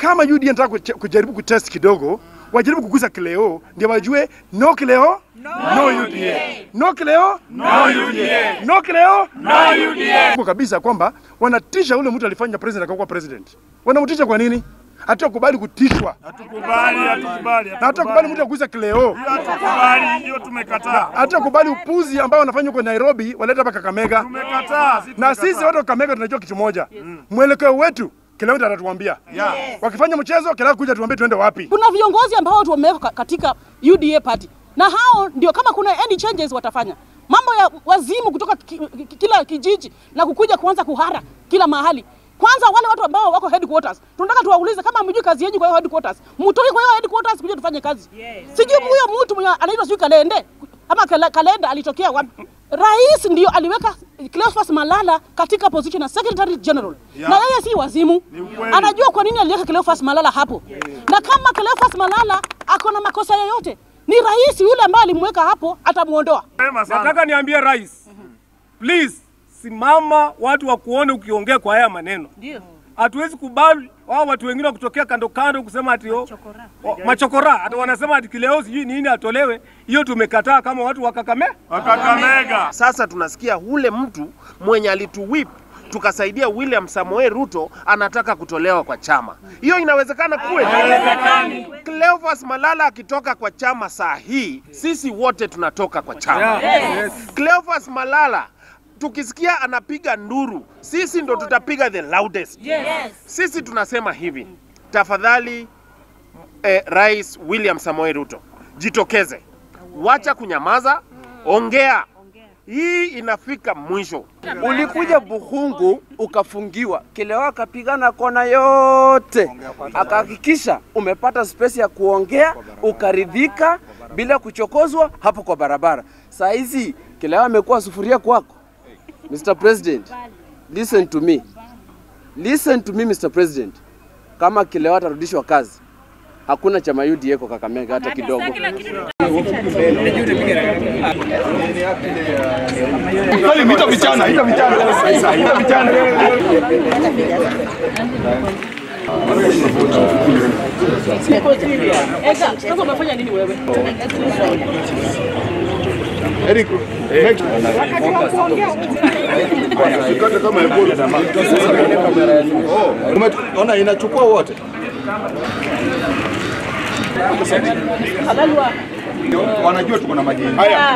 kama UDA nataka kuche- kujaribu kutest kidogo, wajaribu kugusa Kileo ndio wajue no Kileo no, UDA no Kileo no UDA no Kileo no UDA kwa kabisa kwamba wanatisha ule mtu alifanya president akakuwa president. Wanamtisha kwa nini? Hatakubali kutishwa Hatukubali, hatukubali, na hatakubali mtu agusa Kileo, hatukubali, hiyo tumekataa. hatakubali upuzi ambao wanafanya huko Nairobi waleta hapa Kakamega. Tumekataa, si na tumekataa. sisi watu wa Kakamega tunajua kitu moja, mwelekeo wetu kila mtu atatuambia. Wakifanya mchezo kila kuja tuambie tuende wapi. Kuna viongozi ambao watu wameweka katika UDA party na hao ndio kama kuna any changes watafanya mambo ya wazimu kutoka ki, ki, kila kijiji na kukuja kuanza kuhara kila mahali. Kwanza wale watu ambao wako headquarters, tunataka tuwaulize kama hamjui kazi yenu kwa hiyo headquarters, mtoke kwa hiyo headquarters kuja tufanye kazi. Sijui huyo mtu mwenye anaitwa sijui Kalende ama Kala- Kalenda alitokea wapi? Rais ndio aliweka Cleophas Malala katika position ya Secretary General na yeye si wazimu, ukweli. anajua kwa nini aliweka Cleophas Malala hapo, na kama Cleophas Malala ako na makosa yoyote, ni rais yule ambaye alimweka hapo atamuondoa. Mapema sana. Nataka niambie rais, please simama, watu wakuone ukiongea kwa haya maneno. Ndio. Hatuwezi kubali wao watu wengine wa kutokea kando kando kusema ati oh, oh, machokora ati wanasema ati kileo sijui nini atolewe. Hiyo tumekataa kama watu wa Kakame. Wakakamega. Sasa tunasikia ule mtu mwenye alituwip tukasaidia William Samoei Ruto anataka kutolewa kwa chama. Hiyo inawezekana kweli? Cleophas Malala akitoka kwa chama saa hii, sisi wote tunatoka kwa chama. Yes. Cleophas Malala tukisikia anapiga nduru, sisi ndo tutapiga the loudest. Sisi tunasema hivi, tafadhali eh, Rais William Samoei Ruto, jitokeze, wacha kunyamaza, ongea. Hii inafika mwisho. Ulikuja Buhungu ukafungiwa, Kileo akapigana kona yote, akahakikisha umepata space ya kuongea, ukaridhika bila kuchokozwa hapo kwa barabara. Saa hizi Kileo amekuwa sufuria kwako. Mr. President, listen to me. Listen to me Mr. President. Kama Kileo atarudishwa kazi, hakuna chama UDA kwa Kakamega hata kidogo. Sasa umefanya nini wewe? Ona inachukua wote. Wanajua tuko na majini.